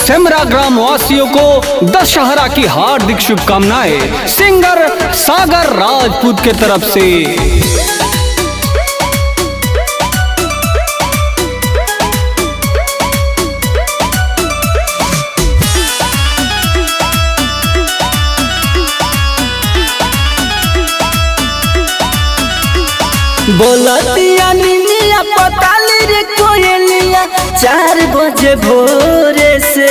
Semra gram वासियों को दशहरा की हार्दिक शुभकामनाएं सिंगर सागर राजपूत के तरफ से बोलतिया निनिया पताली रे कोयलिया चार बजे भोरे से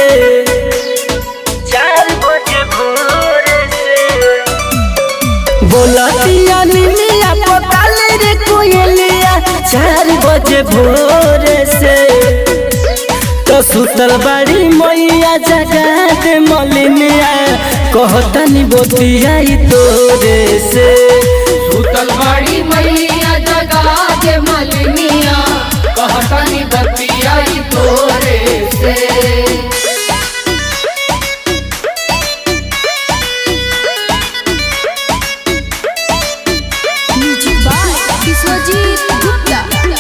चार बजे भोरे से बोलतिया निनिया पताली रे कोयलिया चार बजे भोरे से तो सुतल बाड़ी मैया जगा दे मलिनिया कहतनी बोतिया तोरे से सुतल बाड़ी मैया जगा के मलनिया कहतनी बतियाई तोरे से म्यूजिक बाय विश्वजीत गुप्ता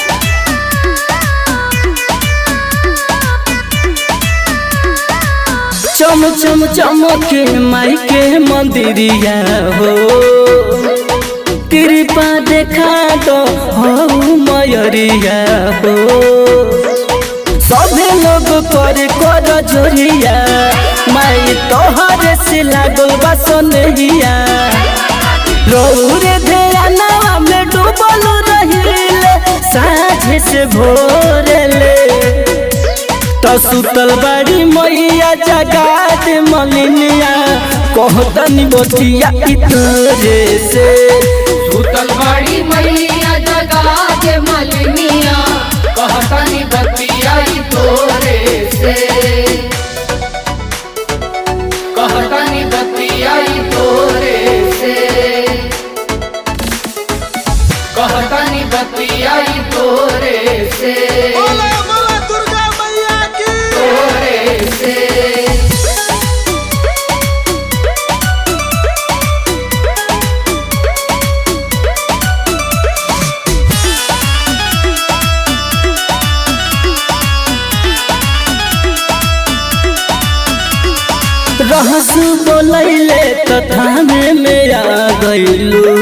चम चम चमके माई के मंदिरिया हो कृपा देखा दो हो मयरिया हो सभे लोग कर कर जोरिया माई तोहरे से लागल बा सोनहिया रौरे ध्यानवा में डूबल रहिले साझे से भोरले तो सुतल बाड़ी मैया जगा दे मलिनिया कहतनी बोतिया इतरे से सुतल बाड़ी मैया जगा के मलनिया कहतनी बतियाई तोरे से कहतनी बतियाई तोरे से कहतनी बतियाई तोरे से बोला बोला दुर्गा मैया की तोरे से रहस बोलैले तो थामे में आ गइलू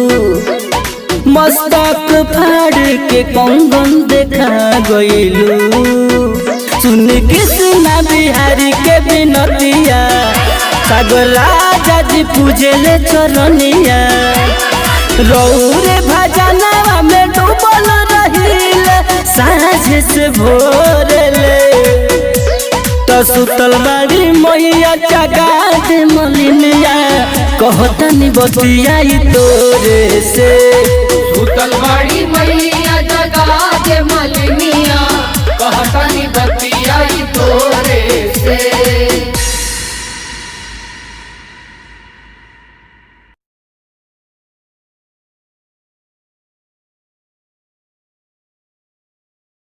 मस्तक फाड़ के कंगन देखा गइलू सुन कृष्णा बिहारी के बिनतिया सागर राजा जी पूजले चरनिया रौरे भजनवा में डूबल रहिले साँझ से भोरले तो सुतल बाड़ी मैया जगा दे मलिनिया कहतनी बतिया तोरे से सुतल बाड़ी मैया जगा के मल